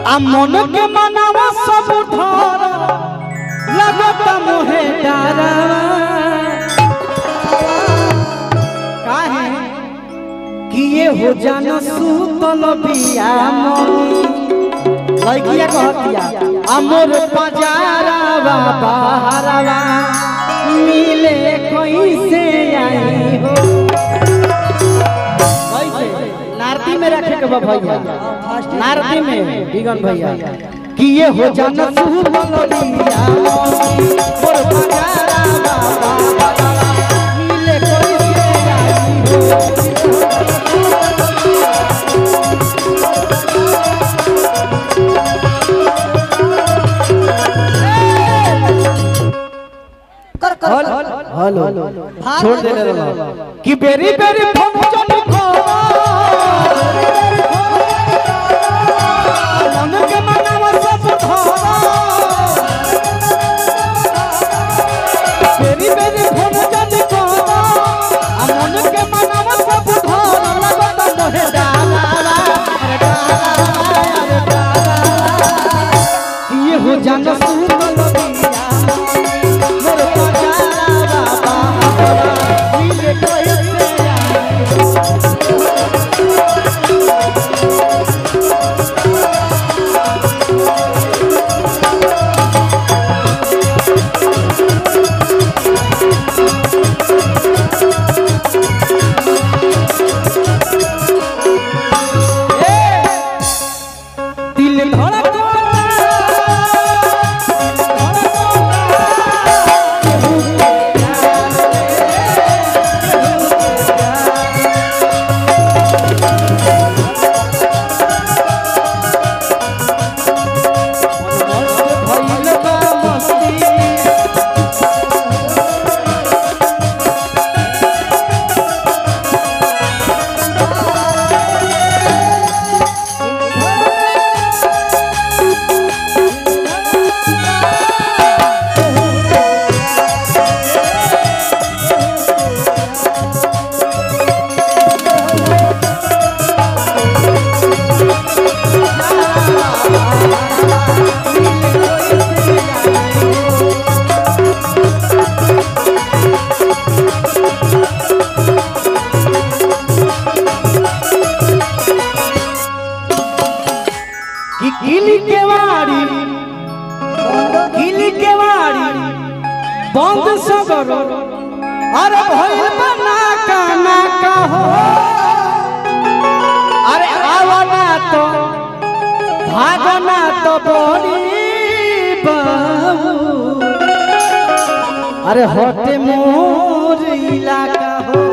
आ मन के मनावा सब धर लगत मोहे डारा काहे कि ये हो जान सुतल बिया मनी लड़किया कहतिया अमर पजारा बाबा मिले कैसे आई हो कैसे नारदी में रखे के बा भैया नारदी में बिगन भैया कि ये हो जान सुतल बिया मनी और पजारा बाबा मिले कैसे आई हो कर कर हेलो छोड़ देने रहा कि बेरी बेरी फंक्शन को मन के मनावा सब धारा बेरी बेरी फंक्शन को आ मन के मनावा सब धारा लगत मोहे डाला अरे डाला अरे डाला कि ये हो जान सुतल बिया मोर पजारा बाबा मिले कैसे आई दिल धड़कता भइल बा मस्ती कि गिली के वाड़ी गिली के वाड़ी बंद सगर अरे भइल बना काना का हो अरे आवना तो भागना तो बड़ी बाबू अरे होते मोर इलाका हो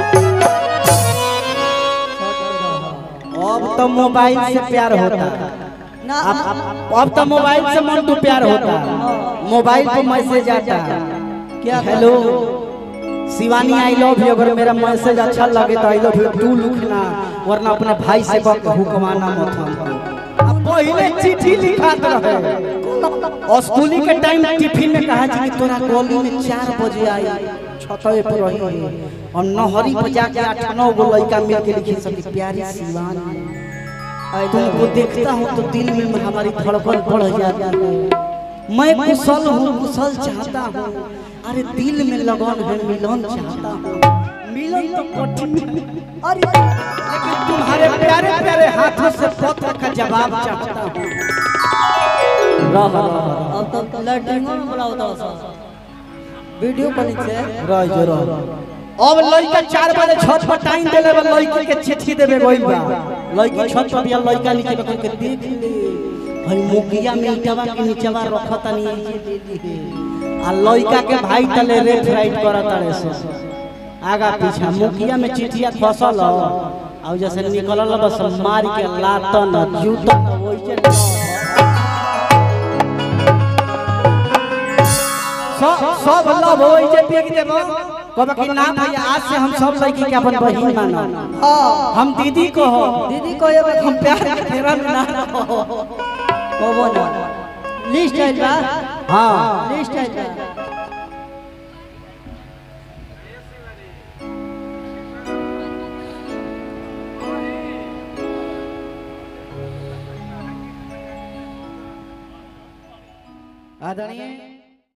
अब तो मोबाइल से प्यार होता ना अब अब- अब तो मोबाइल से मन तो प्यार होता मोबाइल पे मैसेज आता क्या hello Shivani I love you अगर मेरा मैसेज अच्छा लगे तो आई लव यू तू लिखना वरना अपने भाई से कह के हुक्माना मत हमको अब पहले चिट्ठी लिखात रहे और स्कूली के टाइम टिफिन में कहा जी कि तोरा गली में चार बजे आई छतवे पर रही और नहरी पर जाके आठ नौ गो लड़का मिल के लिखी सके प्यारी शिवानी तुमको देखता हूँ तो दिल में हमारी धड़कन बढ़ जाती है मैं कुशल हूँ कुशल चाहता हूँ अरे दिल में लगन है मिलन चाहता हूँ मिलन तो कठिन है अरे लेकिन तुम्हारे प्यारे प्यारे हाथों से पत्र का जवाब चाहता हूँ रह रह अब तो लैट्रिनो में बड़ा होता है वीडियो कॉलिंग से रह जो रह अब लड़का चार बजे छत पर टाइम देले बा लड़की के चिट्ठी देबे गइल बा लड़की छत पर बिया लड़का नीचे बकन के देख ले भाई मुखिया में ईटवा के नीचवा रखता नहीं आ लड़का के भाई तले रेट राइट करत तारे से आगा पीछा मुखिया में चिट्ठिया फसल ह और जैसे निकलल बस मार के लातन जूतन वैसे सब सब लव होई जे देख देबो कहब कि ना भैया आज से हम सब लड़की के अपन बहिन मानब हाँ हम दीदी को हो दीदी को ये बात हम प्यार के फेरा में ना रहो कहबो ना लिस्ट आइल बा हाँ लिस्ट आइल बा आदरणीय